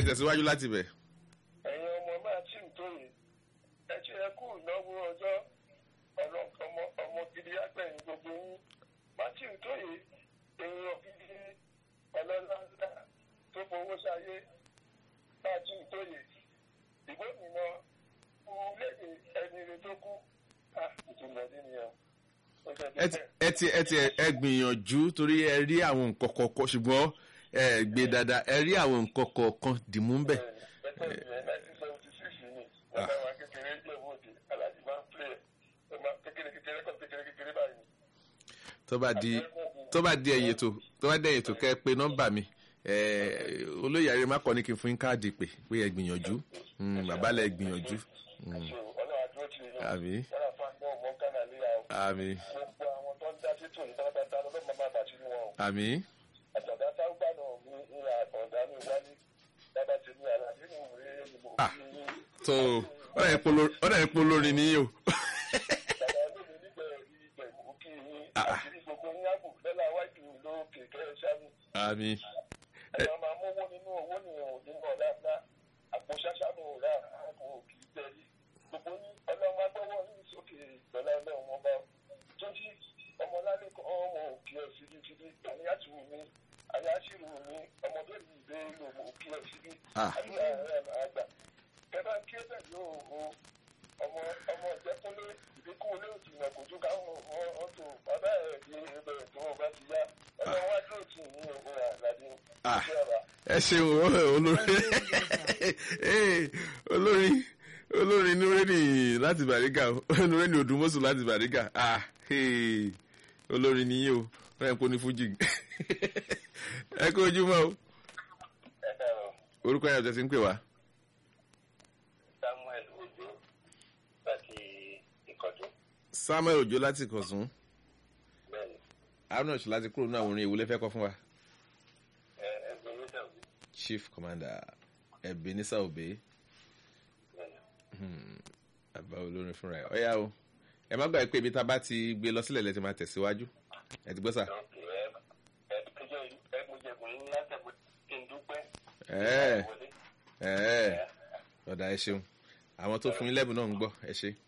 tẹ̀síwájú láti bẹ̀. ẹ̀yin ọmọ máa tí ń tó yìí ẹ ṣe ẹ kú ìnáwó ọjọ́ ọmọ ọmọ gidi agbẹ̀yìn gbogbo yín máa tí ń tó yìí èèyàn gidi ọlọ́lá ńlá tó fowó sáyé máa tí ń tó yìí ìgbó mìíràn fún léde ẹni rẹ tó kú ìtumọ̀ ẹni nìyẹn ẹ ti ẹ ti ẹ ti ẹ gbìyànjú torí ẹ rí àwọn nǹkan kọ̀ọ̀kan ṣùgbọ́n ẹ gbé dáadáa ẹ rí àwọn nǹkan kọ̀ọ̀kan dìmú ń bẹ̀. tó bá di tó bá di ẹ̀yìn ètò tó bá di ẹ̀yìn ètò kẹ́ ẹ pé nọ́mbà mi olóyè àrẹ má kọ́ ní kí n fún yín káàdì pé pé ẹ gbìyànjú bàbá lẹ gbìyànjú. àmì àmì àmì. ah tó ọ̀dà ìpò lórin níyì o. àmì. ẹ máa mú owó nínú owó nìyẹn nínú ọ̀la ńlá àpò ṣáṣá mò ń rà àpò kì í tẹ̀lé gbogbo ní ọlọ́run agbọ́wọ́ ní sókè ìgbọ́lá ọlọ́run ọba tó jí ọmọlálẹ́ kan ọmọ òkè ẹ̀ fìdífìdí àníyàtúwò mi àyàṣírò mi ọmọdé mi ìgbé lò mọ òkè ẹ̀ fìdí àdúrà rẹ̀ máa gbà kẹfà kí ẹ bẹ̀ yóò o ọmọ ọmọ ìjẹkúnlé ìdínkù ilé òtì náà kò tún káwọn ọtò bàbá ẹ̀ di ibẹ̀ tó o bá ti yá ọlọ́run wá dúró tì ní òun àlàdé ẹ ṣeun olórí olórí olórí nureni láti bàrígà nureni odùmọ̀sù láti bàrígà olórí nìyí o wọ́n yẹn kó ní fújì ẹ kó ojúmọ́ o orúkọ yẹn ọ̀tẹ̀ sí ń pè wá. samuel ojo láti ìkọ̀tún. samuel ojo láti ìkọ̀tún bẹ́ẹ̀ni. arnold láti kúrò ní àwọn orin ìwúlẹ̀ fẹ́ kọ́ fún wa. ẹ ẹgbẹ́ yóò dàbí. chief commander ebenezer obe bẹ́ẹ̀ni. àbá olórin fúnra ẹ ọyá o ẹ má gbàgbé pé ibi tá a bá ti gbé lọ sílẹ̀ lẹ́tì máa tẹ̀síwájú ẹ ti gbọ́ sà. ok ẹ ẹ ẹjọ́ ẹ mo jẹ kùn ní látẹ̀gbẹ́ kí n dúpẹ́. ẹ wọlé. ẹ ọ̀dà ẹ ṣeun àwọn tó fún yín lẹ́bùn náà ń gbọ́ ẹ ṣe.